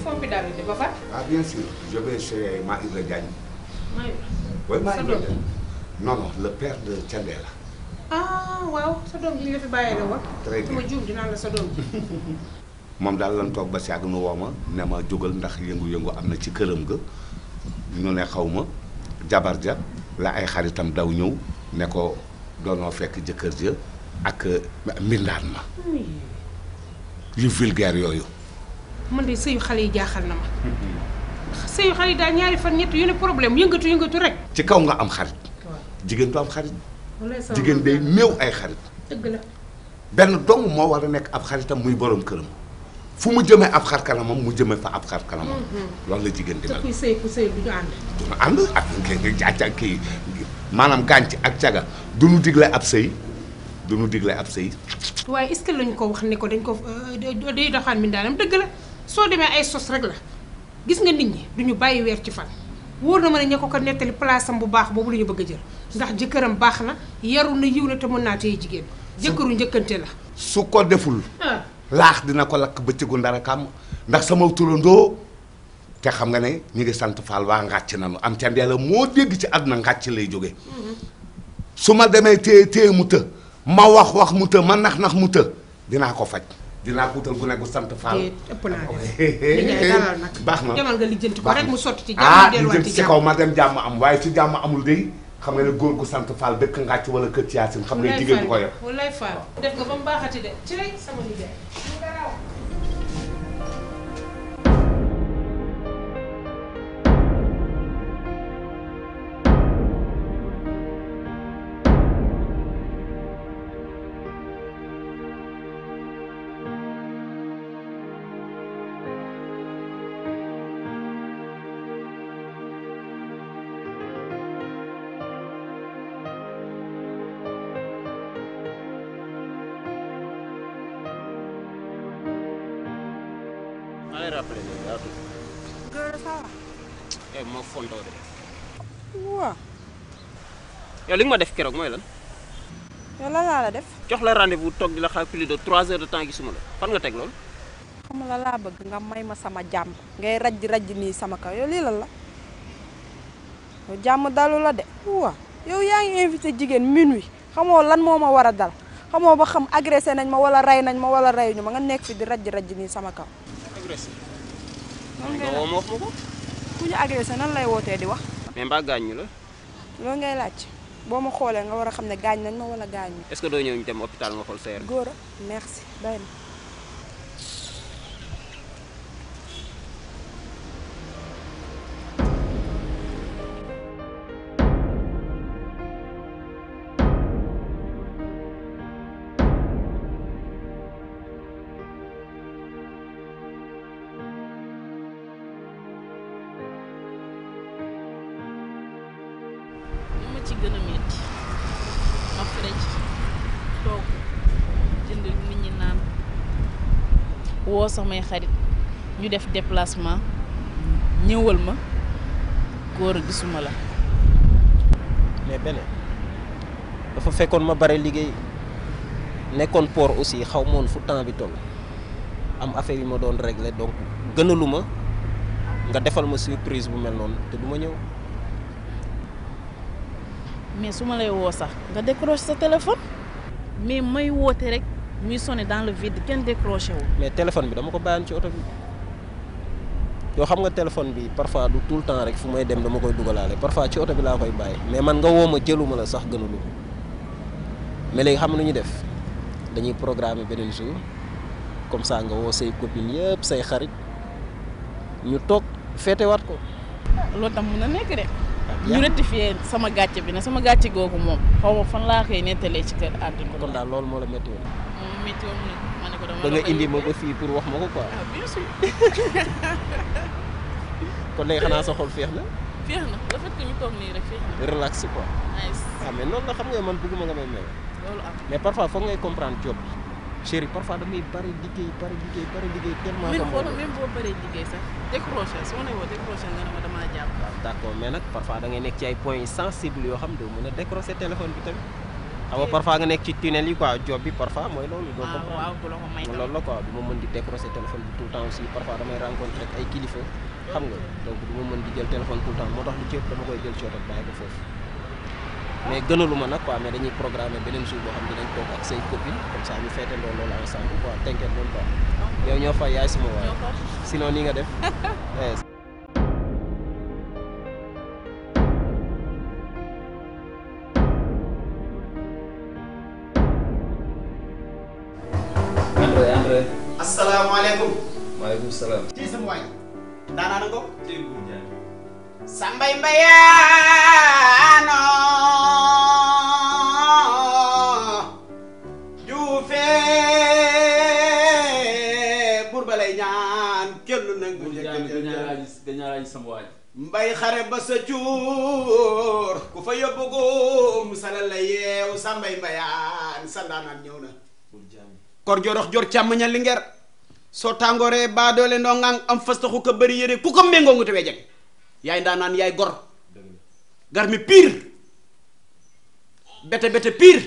confidentialité ba fa. Ah bien sûr, je vais chez Maïla Diagne. Maïla. Oui, Sa Maïla doom. Diagne. Non, non, le père de Thiendella. ah waaw sa doom ji ñu la fi bàyyee la woon. Très bien. sama juum dinaa la sa doom ji. moom daal lan toog ba si àgg nu woo ma ne ma jógal ndax yëngu-yëngu am na ci këram ga ñu ne xaw ma jabar ja la ay xaritam daw ñëw ne ko doonoo fekk jëkkër ja ak mbindaan ma yu vulgaire yooyu man de sëyu xale yi jaaxal na ma. sëyu xale yi daal ñaari fan ñett yu ne problème yëngatu yëngatu rek. ci kaw nga am xarit waaw. jigéen du am xarit walaay sama jigéen day néew ay xarit dëgg la. benn dong moo war a nekk ab xaritam muy borom këram fu mu jëmee ab xar kanamam mu jëmee fa ab xar kanamam loolu la jigéen di te mel kuy sëy ku sëy du ñu ànd. duna ànd ak ak ak kii maanaam gànc ak caga du nu digle ab sëy du nu digle ab sëy waaye est-ce que lañu ko wax ne ko dañ ko euh, day doxaan mindaanam dëgg la soo demee ay sos rek la gis nga nit ñi duñu bàyyi weer ci fan wóor na ma ne ña ko ko nettali place am bu baax boobu la ñu bëgg a jël ndax jëkkëram baax na yaru na yiw na te mën naa téye jigéen jëkkëru njëkkante la su ko deful ah laax dina ko lakk bëccëgu ndara kàmm ndax sama turandoo te xam nga ne ñu ngi sant Fall waa ngàcc nanu am ca ndeela moo dégg ci àdduna ngàcc lay jóge su ma demee téye téye mu të ma wax wax mu të ma nax nax mu të dinaa ko faj dinaa ko wutal gu ne gu sant Fall te ëpp naa def li ngay dalal nag baax na demal nga lijjanti ko baax rek na. mu sotti ci ah jàmm li delluwaat jëm ci ci jàmm kaw ma dem jàmm am waaye ci jàmm amul day xam nga ne góor gu sant Fall dëkk ngàcc wala kër ci Yaasin xam nga jigéen du ko yor wallaay faal def nga ba mu baaxati de ci lay sama nijaay mu garaaw. maa ngi rappelé léegi daa tudd. Góor ça va. eh ma fontoo de. waaw yow li nga ma def keroog mooy lan. yow lan laa la def jox la rendez-vous toog di la xaar plus de 3 heures de temps gisuma la fan nga teg loolu. xam la laa bëgg nga may ma sama jàmm ngay rajj rajj nii sama kaw yow lii lan la yow jàmm dalu la de waaw yow yaa ngi invité jigéen minuit xamoo lan moo ma war a dal xamoo ba xam agressé nañ ma wala rey nañ ma wala reyuñu ma nga nekk fi di rajj rajj nii sama kaw agressé. loolu nga ngay woo laaj ma wax ma ko. ku ñu agressé nan lay wootee di wax mais mbaa gaañ ñu la loolu ngay laaj boo ma xoolee nga war a xam ne gaañ nañ ma wala gaañu est-ce que doo ñëw ñu dem hôpital nga xool sa yaram. góor a merci doy na li ma ci gën a métti ma frej toog jënd nit ñi naan woo samay xarit ñu def déplacement ñëwal ma góor a gisuma la mais beneen dafa fekkoon ma bare liggéey nekkoon port aussi xaw ma woon fu temps bi toll am affaire yi ma doon régler donc gënaluma nga defal ma surprise bu mel noonu te du ma ñëw. mais su ma lay woo sax nga décroche sa téléphone mais may woote rek muy sonné dans le vide kenn décroché wu mais téléphone bi dama ko bàyyoon ci oto bi yoo xam nga téléphone bi parfois du tout le temps rek fu may dem dama koy dugalaale parfois ci oto bi laa koy bàyyi mais man nga woo ma jëluma la sax gënalu mais léegi xam nga nu ñu def dañuy programmer beneen jour comme ça nga woo say copines yëpp say xarit ñu toog feetewaat ko. loolu tam mun na nekk de yaa- ñu rectifier sama gàcce bi ne sama gàcce googu moom xaw ma fan laa koy nettalee ci kër àdduna kon daal loolu moo la métti woon moom métti woon na ma ne ko dama ba la nga koy indi ma yóbbee. ba fii pour wax ma ko quoi ah bien sûr kon léegi xanaa sa xol féex na féex na le fait que ñu toog nii rek féex na relax quoi nice ah mais noonu la xam nga man bëgguma nga may mel loolu am mais parfois foog ngay comprendre job bi chéri parfois damay bari liggéey bari liggéey bari liggéey tellement même que xoolal moo- même boo bëree liggéey sax décroché su ma ne woo décroché nga ne ma damaa jàpp waaw d'accord mais nag parfois da ngay nekk ci ay points sensibles yoo xam doo mën a décrocher téléphone bi tamit xam nga parfois nga nekk ci tunnel yi quoi job bi parfois mooy loolu doo waaw comprendre waaw du la ko may mooy tam. loolu la quoi du ma mën di décrocher téléphone bi tout le temps aussi parfois damay rencontrer ak ay kilifa xam nga donc du ma mën di jël téléphone tout le temps moo tax lu ci ëpp dama koy jël ci oto bàyyi ko foofu mais gënalu ma nag quoi mais dañuy programmer beneen jour boo xam ne dinañ toog ak say copines comme ça ñu feetandoo loolu ensemble quoi t'inquiète même pas yow ñoo fay yaay sama waay ñoo ko sinon nii nga def eh, Andre Andre. asalaamaaleykum. maaleykum salaam. ci sama waay. daanaa na ko. Sambay Mbayaano. Juufe. Buur ba lay ñaan kenn nangu dañaa laaj sama waaj. mbay xare ba sa cuur ku fa yóbbu góom salal la yeew Sambay Mbayaan sa ndaanaan ñëw na. kor jorox jor càmmañal li nger soo tàngooree baa doole ndoo ngang am fastaxu ko bëri yére ku ko méngoo ngu tewee jeg yaay ndaa naan yaay gor gar mi pire bete bete pire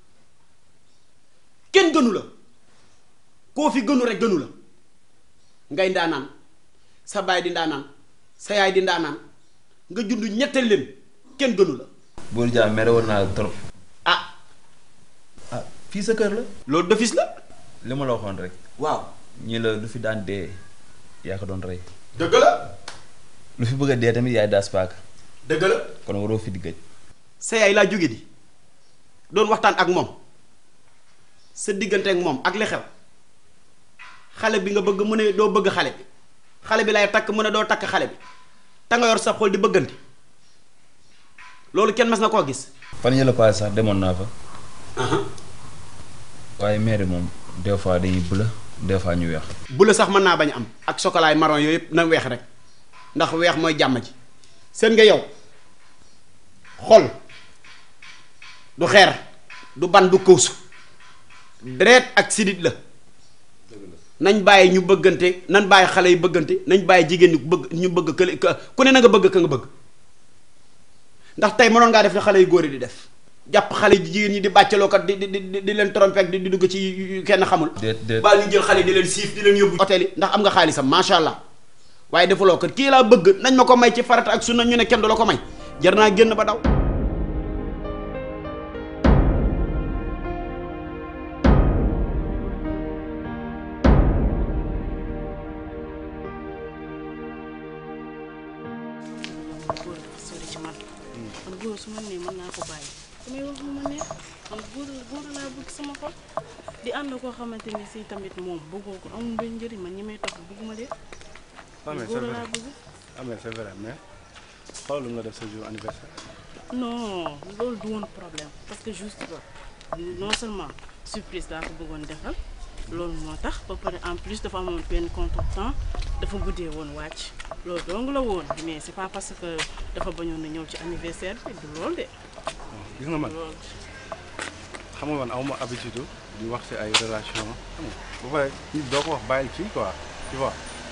kenn gënu la koo fi gënu rek gënu la ngay ndaanaan sa baay di ndaanaan sa yaay di ndaanaan nga jund ñette leen kenn gënu la Bour Dia mere woon naa la trop. ah ah fii sa kër la. loolu defis la li ma la waxoon rek. waaw ñi la lu fi daan dee yaa ko doon rey. dëgg la lu fi bëgg a dee tamit yaay daas paaka. dëgg la kon waroo fi di gëj. sa yaay laa jóge di doon waxtaan ak moom sa diggante ak moom ak li xew xale bi nga bëgg mu ne doo bëgg xale bi xale bi lay takk mu ne doo takk xale bi te nga yor sa xol di bëggante loolu kenn mas na koo gis fan yële paase sax demoon naa fa. waaye maire moom des fois dañuy bula des fois ñu weex. bu la sax mën naa bañ am ak sokolaay marron yooyu yëpp na weex rek ndax weex mooy jàmm ji seen nga yow xol du xeer du ban du këwsu deret ak sidit la nañ bàyyi ñu bëggante nañ bàyyi xale yi bëggante nañ bàyyi jigéen ñu bëgg ñu bëgg kële ku ne na nga bëgg ka nga bëgg ndax tey mënoon ngaa def li xale yu góor yi di def jàpp xale yi jigéen ñi di bàccaloo kat di di di di leen tromper ak di di dugg ci yu kenn xamul. déet déet baal ñu jël xale di leen siif di leen yóbbu hôtel yi ndax am nga xaalisam macha allah waaye defuloo kat kii laa bëgg nañ ma ko may ci farata ak sunna ñu ne kenn du la ko may jar naa génn ba daw. góor dafa sori ci man man góor su ma nee mën naa ko bàyyi damay wax lu ma neex man góor góor laa bëgg sama xol di ànd koo xamante ni si tamit moom bëggoo ko amul benn njëriñ man ñi may topp bëgguma de Ah, mais c'est góor vrai. laa bëgg ah mais c'est vrai mais xoolal lu nga def sa jour anniversaire. non loolu du woon problème parce que juste que non seulement surprise laa ko bëggoon defal loolu moo tax ba pare en plus dafa amoon benn contretemps dafa guddee woon wàcc loolu dong la woon mais c'est pas parce que dafa bañoon na ñëw ci anniversaire bi du loolu de gis nga man loolu xam nga man awma habitude di wax ci ay relation xam nga bu pare nit doo ko wax bàyyil fii quoi tu vois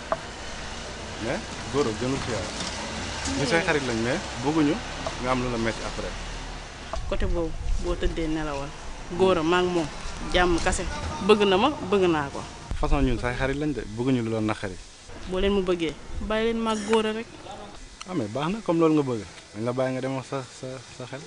mais góor a gënul ci yàlla ñu say xarit lañ mais bëgguñu nga am lu la metti après côté boobu boo tëddee nelawal góor a maa ngi moom jàmm kase bëgg na ma bëgg naa ko façon ñun say xarit lañ de bëgguñu lu la naqari boo leen mu bëggee bàyyi leen maag góor a rek ah mais baax na comme loolu nga bëgg dañ la bàyyi nga dem wax sa sa sa xel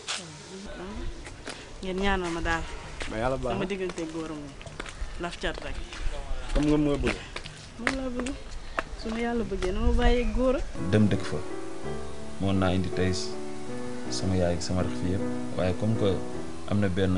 ngeen ñaanal ma daal mais yàlla baax sama na diggante góor a moom laf cat rek comme nga moo bëgg moom laa bëgg su ma yàlla bëggee na ma bàyyee góor a dem dëkk fa moon naa indi tey sama yaay ak sama rax fi yëpp waaye comme que am na benn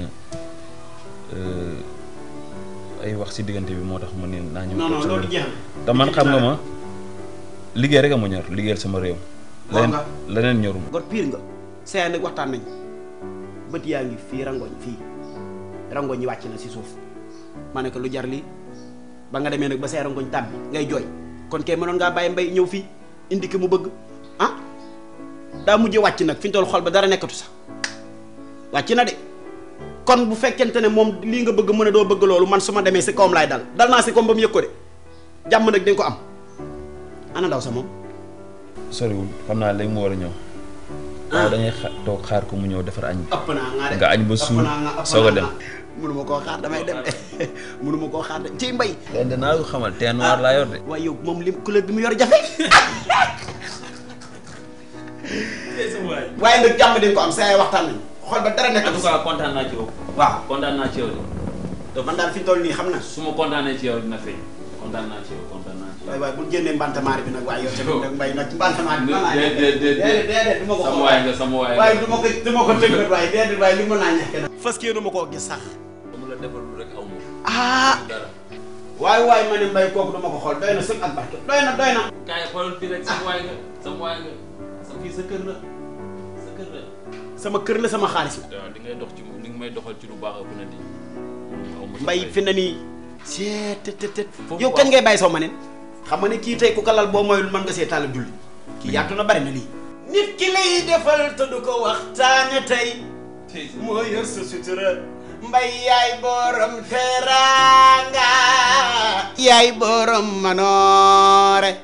euh, ay wax ci diggante bi moo tax ma ne naa ñëw non toog non sama loolu réew. jeex te man xam nga ma liggéey rek a ma ñor liggéeyal sama réew Wax leneen nga. leneen ñoruma gor pire nga saa nag waxtaan nañ bët yaa ngi fii rangoñ fii rangoñ yi wàcc na si suuf ma ne ko lu jar lii ba nga demee nag ba say rangoñ tàbbi ngay jooy kon kay mënoon ngaa bàyyi mbay ñëw fii indi ki mu bëgg ah daa mujje wàcc nag fi ñu toll xol ba dara nekkatu sax wàcc na de kon bu fekkente ne moom lii nga bëgg mu ne doo bëgg loolu man su ma demee si kawam laay dal dal naa si kawam ba mu yëg ko de jàmm nag dañ ko am ana ndaw sa moom soriwul xam naa léegi mu war a ñëw waaw dañuy xa toog xaar ko mu ñëw defar añ bi ëpp naa nga de nga añ ba ëpp suur naa nga ëpp soog a naa dem nga. mënuma koo xaar damay dem de mënuma koo xaar de ci mbay leen danaa ko xamal teint noir laa yor de waaye yow moom lim couleur bi mu yor jafe waaye nag jàmm di nga ko am saa yi waxtaan nañu xool ba dara nekk en tout cas kontaan naa ci yow. waaw kontaan naa ci yow de. man daal fi ñu toll nii xam na su ma kontaanee ci yow dina feeñ. kontaan naa ci yow kontaan naa ci yow. waaye waaye bu génnee mbantamaari bi nag waaye yow tamit nag mbay nag mbantamaari bi mën naa ñàkk déedéet déedéet déedéet déedéet du ma ko sama xool waay nga sama waay waaye du ma ko du ma ko tëggat waaye déedéet waaye li mën naa ñàkk nag fas yéene ma koo gis sax mu la defalul rek aw ma. ah dara. waaye waaye ma ne mbay kooku du ma ko xool doy na sëg ak barke doy na doy na kaay xoolal fii rek sama waay nga sama waay nga sa fii sa kër la sa kër la. sama kër la sama xaalis la waaw li ngay dox ci li nga may doxal ci lu baax ëpp na di. aw ma sa mbay fay. fi na nii seet tet tet tet Foofu yow waaw. kañ ngay bàyyi soo ma neen xam nga ne kii tey ku kalal boo moyul mën nga see tàll julli kii yaatu na bari na lii nit ki lay defal te du ko waxtaane tey moo yor sa sutura mbay yaay borom teranga yaay borom manoore